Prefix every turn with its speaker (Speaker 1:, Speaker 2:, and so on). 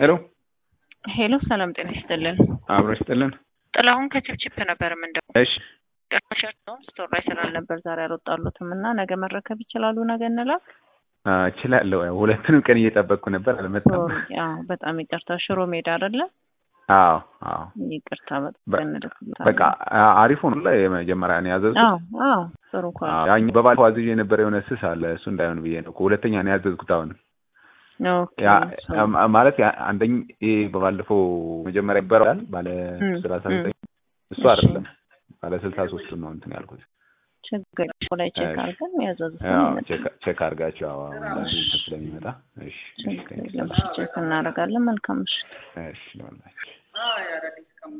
Speaker 1: ሄሎ
Speaker 2: ሄሎ ሰላም ጤና ይስጥልን።
Speaker 1: አብሮ ይስጥልን።
Speaker 2: ጥላሁን ከችፕችፕ ነበር ምንደው
Speaker 1: እሺ
Speaker 2: ነው ስቶር ላይ ስላልነበር ዛሬ አልወጣሉትም እና ነገ መረከብ ይችላሉ። ነገ እንላክ።
Speaker 1: አ፣ እችላለሁ። ያው ሁለቱንም ቀን እየጠበቅኩ ነበር፣ አልመጣም።
Speaker 2: ያው በጣም ይቅርታ። ሽሮ ሜዳ አይደለ?
Speaker 1: አዎ አዎ።
Speaker 2: ይቅርታ
Speaker 1: በ-
Speaker 2: በጣም እንልክልታለን።
Speaker 1: በቃ አ- አሪፍ ሆኖ ላይ የመጀመሪያ ነው ያዘዝኩት።
Speaker 2: አዎ አዎ ጥሩ እኮ ነው።
Speaker 1: አዎ፣ ያኛው በባለፈው አዝዤ የነበረ የሆነ ስስ አለ፣ እሱ እንዳይሆን ብዬ ነው እኮ ሁለተኛ ነው ያዘዝኩት። አሁን
Speaker 2: ኦኬ
Speaker 1: ያ
Speaker 2: ሶ-
Speaker 1: ያ- ማለት ያ- አንደኝ ይሄ በባለፈው መጀመሪያ ይበራል ባለ
Speaker 2: እም፣
Speaker 1: ሰላሳ
Speaker 2: እም።
Speaker 1: ዘጠኝ እሱ
Speaker 2: እሺ።
Speaker 1: አይደለም ባለ ስልሳ ሶስቱ ነው እንትን ያልኩት።
Speaker 2: ችግር የለም። ላይ ቼክ
Speaker 1: እሺ።
Speaker 2: አድርገን ያዘዙትን
Speaker 1: ያው
Speaker 2: ይመጣል።
Speaker 1: ቼክ- ቼክ አድርጋችሁ ያው አንዳንድ እንትን ስለሚመጣ እሺ እሺ
Speaker 2: ችግር
Speaker 1: ቴንክ ዩ
Speaker 2: የለም። ቼክ እናደርጋለን። መልካም ምሽት።
Speaker 1: እሺ ለሁላችሁ